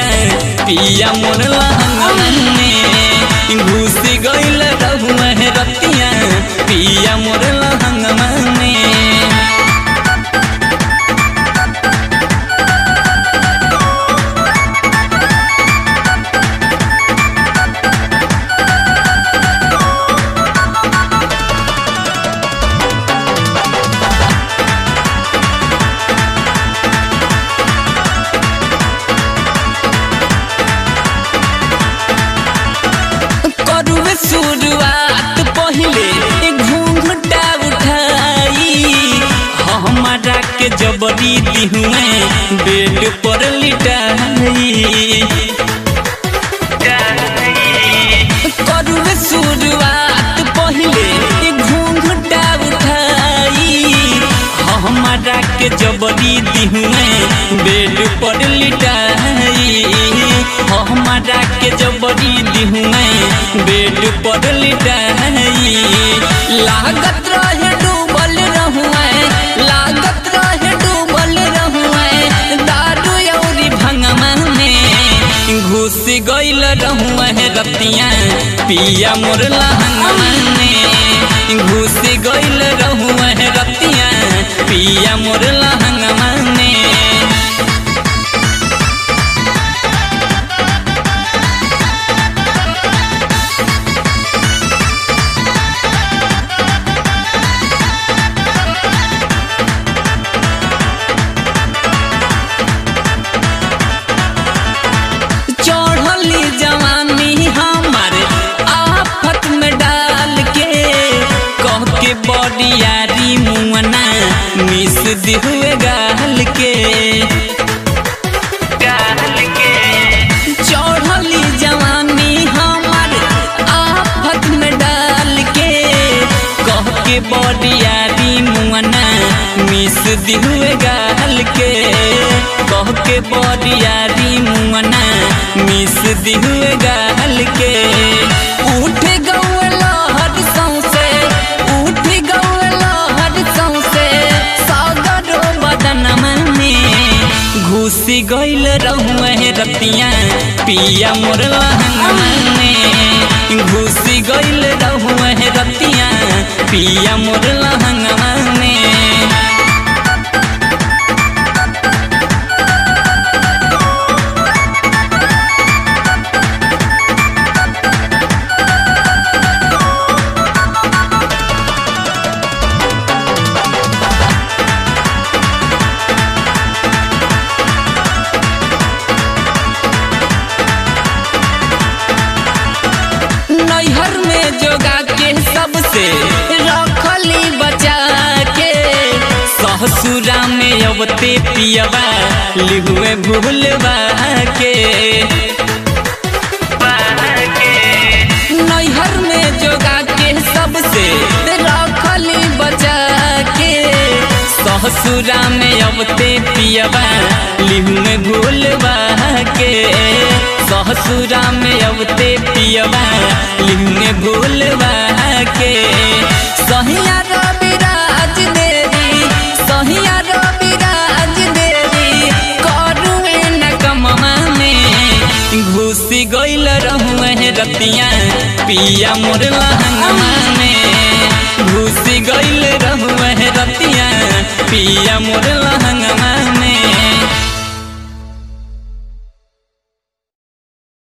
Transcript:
पिया मोर लहंगवा में घुस गइल रहुआ रतिया पिया मोर लहंगवा में करुए शुरुआत पहिले घूंघटा उठाई हमारा के जबरी दिहुए बेड पर लिटाई करुए शुरुआत पहिले घूंघटा उठाई हमारा के जबरी दिहुए बेड पर लिटाई हमारा के जबरी दिहुए बेड पर लिटाई लागत रहे डूबल रहुए लागत रहे डूबल रहुए दारू औरी भंगमा में घुस गइल रहुए रतिया पिया मोर लहंगमा में घुस गइल रहुए रतिया पिया मोर लहंगमा में चढ़ली जवानी हमारे आफत में डाल के कह के बड़ियारी मुअना मिस दिहुए गाल के गाल के चढ़ली जवानी हमारे आफत में डाल के कह के बड़ियारी मुअना मिस दिहुए गाल के कह के बड़ियारी मुअना मिस दिहुए गाल के उठ गौए लहर सौसे उठ गौए लहर सौसे सागरो बदनमा में घुसी गइल रहुए रतिया पिया मोर लहंगमा में घुसी गइल रहुए रतिया पिया मोर लहंगमा में नैहर में जोगा के सबसे रखली बचा के ससुरा में अबते पियबा लिहुए भूलबा के नैहर में जोगा के सबसे रखली बचा के ससुरा में अबते पियबा लिहुए भूलबा के ससुरा में अबते पियबा लिहुए भूलबा के सहिया रविराज देवी सहिया रविराज देवी करुए न कमवा में घुसी गइल रहुए रतिया पिया मोर लहंगमा में घुसी गइल रहुए रतिया पिया मोर लहंगमा में